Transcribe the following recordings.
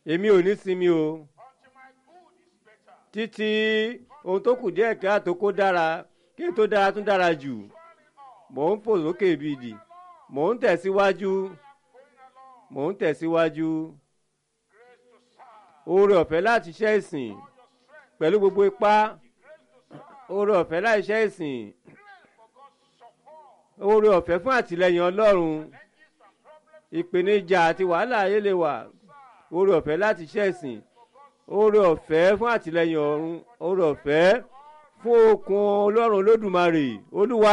èmi ò ní sinmi o until my good is better. títí ohun tó kù díẹ̀ káàtó kó dára kí n tó dára tún dára jù mò ń fò lókè bíi ìdì mò ń tẹ̀síwájú mò ń tẹ̀síwájú Grace to serve. oore ọ̀fẹ́ láti ṣe ìsìn Your strength. pẹ̀lú gbogbo ipá Grace to serve. oore ọ̀fẹ́ láì ṣe ìsìn Grace for God's support. oore ọ̀fẹ́ fún àtìlẹyìn ọlọ́run Challenges and problems. ìpèníjà àti wàhálà ayé lè wà oore ọ̀fẹ́ láti ṣe ìsìn oore ọ̀fẹ́ fún àtìlẹyìn ọ̀run oore ọ̀fẹ́ fún okun ọlọ́run olódùmarè olúwa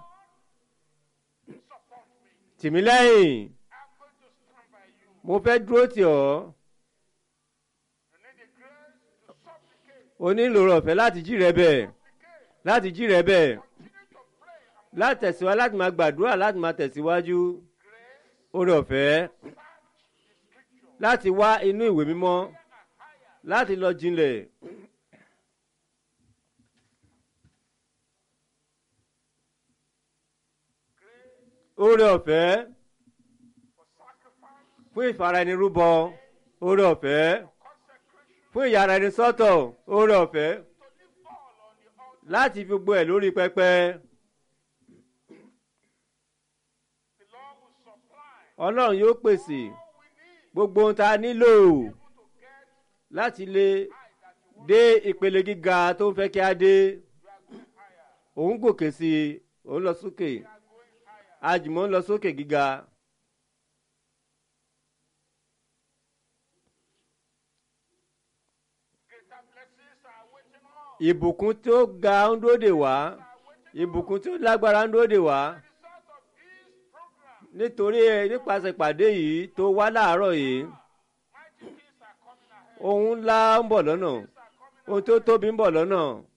Support me. tìmí lẹ́yìn I'm going to stand by you. mo fẹ́ dúró tì ọ́ You need the grace to supplicate. o nílò oore ọ̀fẹ́ láti jí rẹ bẹ́ẹ̀ láti jí rẹ bẹ́ẹ̀ Continue to pray and láti tẹ̀síwájú láti máa gbàdúrà láti máa tẹ̀síwájú oore ọ̀fẹ́ láti wá inú ìwé mímọ́ láti lọ jinlẹ̀ oore ọ̀fẹ́ for sacrifice, fún ìfaraẹnirúbọ oore ọ̀fẹ́ consecration, fún ìyára ẹni sọ́tọ̀ oore ọ̀fẹ́ to live all on the altar. láti fi gbogbo ẹ̀ lórí pẹpẹ The Lord will supply ọlọ́run yóò pèsè all we need gbogbo ohun tá a nílò to get láti lè dé ìpele gíga tó ń fẹ́ kí a dé òun gòkè sí i òun lọ sókè àjùmọ̀ ń lọ sókè gíga greater blessings are waiting on. ìbùkún tó ga ń dúró dè wá ìbùkún tó lágbára ń dúró dè wá Result of this program, nítorí nípasẹ̀ ìpàdé yìí tó wá láàárọ̀ yìí mighty things are coming ahead. ohun ńlá ń bọ̀ lọ́nà Things are coming ohun tó tóbi ń bọ̀ lọ́nà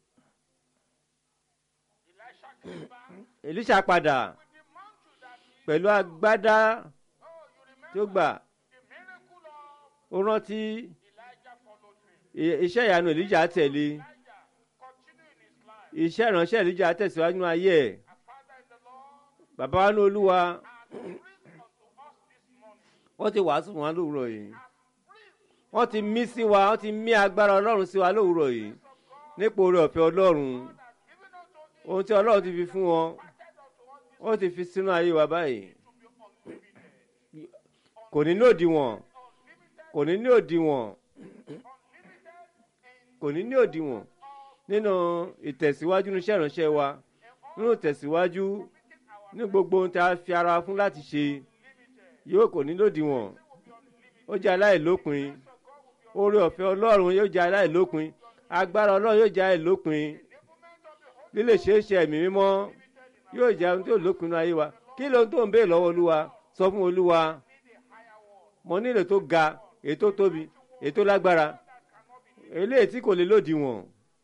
Elisha came back èlíṣà padà with the mantle that he, pẹ̀lú agbádá oh, you tí ó remember gbà the miracle of ó rántí Elijah followed him. i- iṣẹ́ ìyanu èlíjà tẹ̀lé Elijah continued in his life. iṣẹ́ ìránṣẹ́ èlíjà tẹ̀síwájú nínú ayé ẹ̀ Our Father in the Lord bàbá wa ní olúwa has breathed unto us this morning. wọ́n ti wàásù fún wa lówùrọ̀ yìí Has breathed wọ́n ti mí sí wa wọ́n ti mí agbára ọlọ́run sí wa lówùrọ̀ yìí nípò oore ọ̀fẹ́ ọlọ́run has given unto him, ohun tí ọlọ́run ti fi fún wọn imparted unto us ó ti fi sínú ayé wa báyìí to be unlimited. kò ní ní òdiwọ̀n kò ní ní òdiwọ̀n kò ní ní òdiwọ̀n nínú ìtẹ̀síwájú ní iṣẹ́ ìránṣẹ́ wa nínú ìtẹ̀síwájú ní gbogbo ohun tí a fi ara wa fún láti ṣe yóò kò ní lòdìwọ̀n ó jẹ́ aláìlópin oore ọ̀fẹ́ ọlọ́run yóò jẹ́ aláìlópin agbára ọlọ́run yóò jẹ́ aláìlópin lílè ṣeé ṣe ẹ̀mí mímọ́ yóò jẹ́ ohun tí ò lópin nínú ayé wa kí ló ń tó ń béè lọ́wọ́ olúwa sọ fún olúwa mo nílò tó ga èyí tó tóbi èyí tó lágbára eléyìí tí kò lè lòdìwọ̀n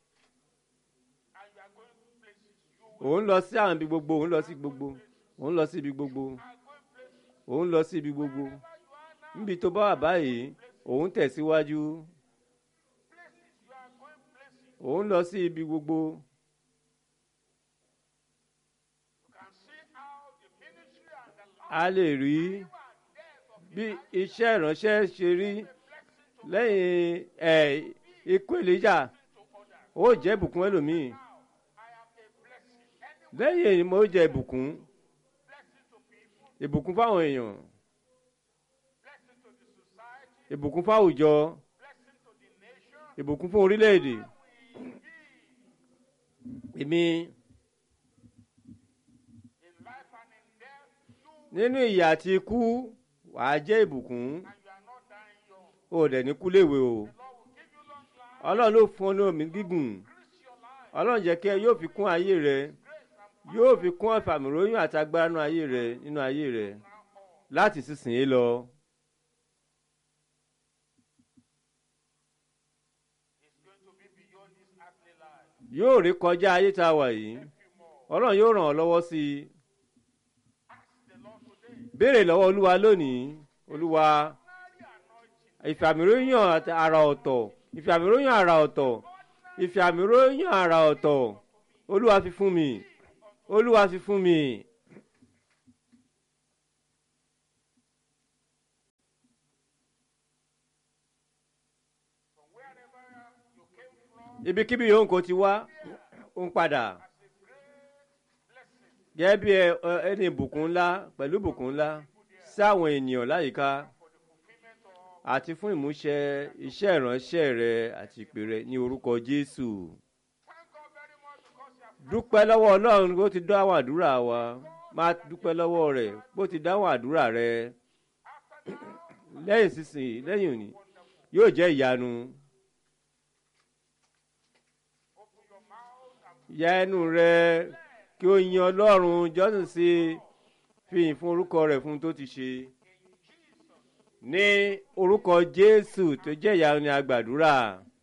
And you are going places. You òun lọ sí àwọn ibi gbogbo òun lọ sí gbogbo òun lọ sí ibi gbogbo are going places. òun lọ sí ibi gbogbo níbi tó bá wà báyìí òun tẹ̀síwájú Places. You are going places. òun lọ sí ibi gbogbo You can see how the ministry and the life a lè rí and death of bí iṣẹ́ ìránṣẹ́ ṣe rí blessing to, lẹ́yìn ẹ̀ ikú èlíjà to others. ó jẹ́ ìbùkún ẹlòmíì Now, I am a blessing. Any lẹ́yìn èyí mo jẹ́ ìbùkún blessing to people, ìbùkún fáwọn èèyàn blessing to the society, ìbùkún fáwùjọ blessing to the nation. ìbùkún fún orílẹ̀-èdè èmi In life and in death, you nínú ìyà àti ikú wàá jẹ́ ìbùkún and you are not dying young. ó dẹ̀ ní kú léwe o The Lord will give you long life, ọlọ́run ló fún ọ ní omi gígùn increase your life, ọlọ́run jẹ́ kí ẹ yóò fi kún ayé rẹ yóò fi kún ọ̀fàmìróyún àti agbára nínú ayé rẹ nínú ayé rẹ láti sísìn lọ. It's going to be beyond this earthly life. yóò rí kọjá ayé tá a wà yìí ọlọ́run yóò ràn ọ́ lọ́wọ́ sí i Ask the Lord today. béèrè lọ́wọ́ olúwa lónìí olúwa Ordinary anointing. ìfàmìróyún àti àrà ọ̀tọ̀ ìfàmìróyún àrà ọ̀tọ̀ ìfàmìróyún àrà ọ̀tọ̀ olúwa fi fún mi olúwa fi fún mi ibikíbi yòówù kó ti wá ó ń padà gẹ́gẹ́ bí ẹ- ẹ- ẹni ìbùkún ńlá pẹ̀lú ìbùkún ńlá sáwọn ènìyàn láyìíká àti fún ìmúṣẹ iṣẹ́ ìránṣẹ́ rẹ àti ìpè rẹ ní orúkọ Jésù dúpẹ́ lọ́wọ́ Ọlọ́run bó ti dáhùn àdúrà wa máa dúpẹ́ lọ́wọ́ rẹ̀ bó ti dáhùn àdúrà rẹ lẹ́yìn sísìn lẹ́yìn òní yóò jẹ́ ìyanu. ya ẹnu rẹ kí o yin ọlọ́run jọ́sìn sí i fi ìyìn fún orúkọ rẹ̀ fún tó ti ṣe ní orúkọ jésù tó jẹ́ ìyanu ni a gbàdúrà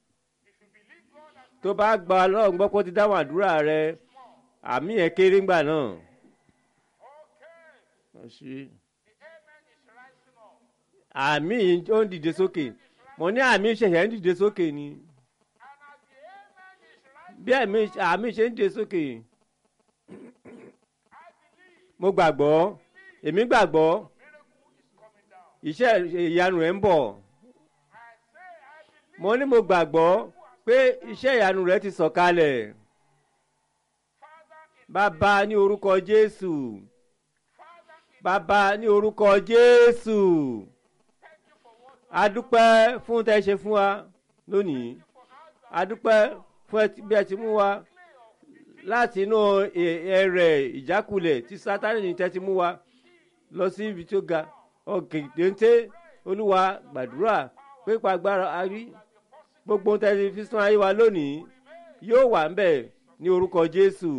tó bá gba ọlọ́run gbọ́ pé ó ti dáhùn àdúrà rẹ àmì ẹ̀ kéré ńgbà náà. àmì yìí ó ń dìde sókè mo ní àmì ìṣẹ̀ṣẹ̀ ń dìde sókè ni bí àmì àmì ṣe ń dìde sókè mo gbàgbọ́ èmi gbàgbọ́ iṣẹ́ ìyanu rẹ̀ ń bọ̀ mo ní mo gbàgbọ́ pé iṣẹ́ ìyanu rẹ̀ ti sọ̀kalẹ̀ bàbá ní orúkọ Jésù bàbá ní orúkọ Jésù adúpẹ́ fún tẹ́ ṣe fún wa lónìí adúpẹ́ fún ẹ- bí ẹ ti mú wa láti inú ẹ- ẹrẹ̀ ìjákulẹ̀ tí sátani ní tẹ́ ti mú wa lọ sí ibi tó ga ọ̀gẹ̀dẹ̀ntẹ́ olúwa gbàdúrà pípa agbára arí gbogbo tẹ́ ti fi sún ayé wa lónìí yóò wà ń bẹ̀ ní orúkọ Jésù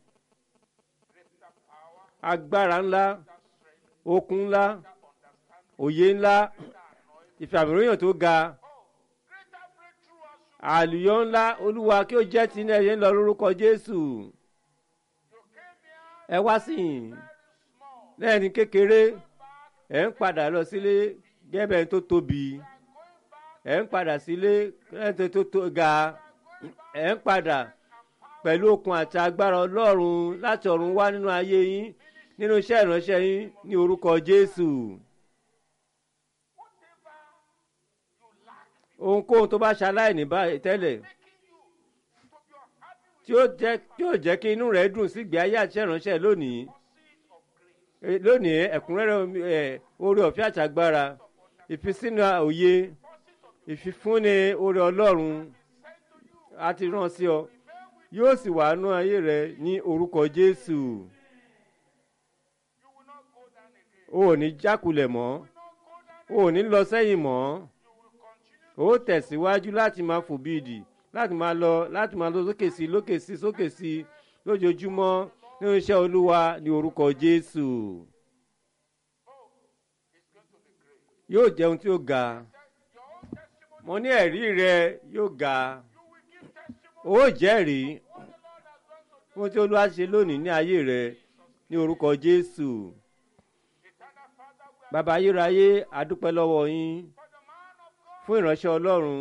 agbára ńlá okun ńlá òye ńlá ìfàmìlóyàn tó ga àlùyọ ńlá olúwa kí ó jẹ́ ti ní ẹ̀yẹ ńlọ lórúkọ jésù ẹ wá sí i lẹ́ẹ̀ni kékeré ẹ̀ ń padà lọ sílé gẹ́gẹ́ tó tóbi ẹ̀ ń padà sílé gẹ́gẹ́ tó tó ga ẹ̀ ń padà pẹ̀lú okun àti agbára ọlọ́run láti ọ̀run wá nínú ayé yín nínú iṣẹ́ ìránṣẹ́ yín ní orúkọ jésù. ohunkóhun tó bá ṣaláìní báyìí tẹ́lẹ̀ tí ó jẹ́ tí ó jẹ́ kí inú rẹ̀ dùn sí ìgbé ayé àti ìránṣẹ́ lónìí Eh, lónìí ẹ̀kúnrẹ́rẹ́ omi- ẹ̀, oore ọ̀fẹ́ àtàgbára ìfisínú òye ìfifúnni oore ọlọ́run a ti rán sí ọ yóò sì wà nú ayé rẹ ní orúkọ jésù o ò ní jákulẹ̀ mọ́ o ò ní lọ sẹ́yìn mọ́ ó tẹ̀síwájú láti máa fò bí ìdì láti máa lọ láti máa lọ sókè sí lókè sí sókè sí lójoojúmọ́ nínú iṣẹ́ olúwa ní orúkọ jésù yóò jẹun tí ó ga mo ní ẹ̀rí rẹ yóò ga ó jẹ́rìí fún tí olúwa ṣe lónìí ní ayé rẹ ní orúkọ jésù bàbá ayérayé adúpẹ́ lọ́wọ́ yín fún ìránṣẹ́ ọlọ́run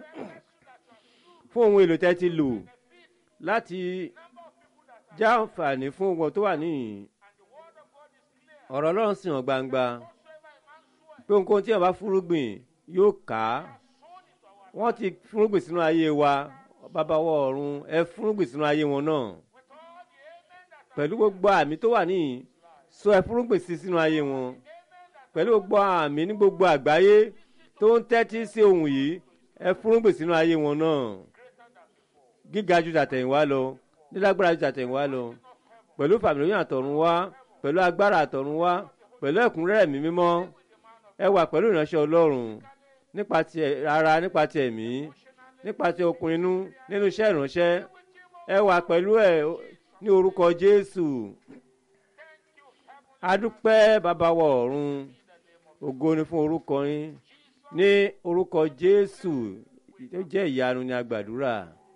fún ohun èlò tẹ́ ti lò láti já àǹfààní fún wọn tó wà níyìn ọ̀rọ̀ ọlọ́run sì hàn gbangba pé ohunkóhun tí wọn bá fúrúgbìn yóò ká wọ́n ti fúrúgbìn sínú ayé wa bàbá wọ ọ̀run ẹ fúrúgbìn sínú ayé wọn náà pẹ̀lú gbogbo àmì tó wà níyìn sọ ẹ fúrúgbìn sí sínú ayé wọn pẹ̀lú gbogbo àmì ní gbogbo àgbáyé tó ń tẹ́tí sí ohun yìí ẹ fúrúgbìn sínú ayé wọn náà gíga ju tàtẹ̀yìnwá lọ nílágbára ju tàtẹ̀yìnwá lọ pẹ̀lú fàmìlóyún àtọ̀run wá pẹ̀lú agbára àtọ̀run wá pẹ̀lú ẹ̀kúnrẹ́rẹ́ ẹ̀mí mímọ́ ẹ wà pẹ̀lú ìránṣẹ́ ọlọ́run nípa ti ara nípa ti ẹ̀mí nípa ti okun inú nínú iṣẹ́ ìránṣẹ́ ẹ wà pẹ̀lú ẹ̀ ní orúkọ jésù adúpẹ́ bàbá wa ọ̀run ògo ni fún orúkọ yín ní orúkọ jésù tó jẹ́ ìyanu ni a gbàdúrà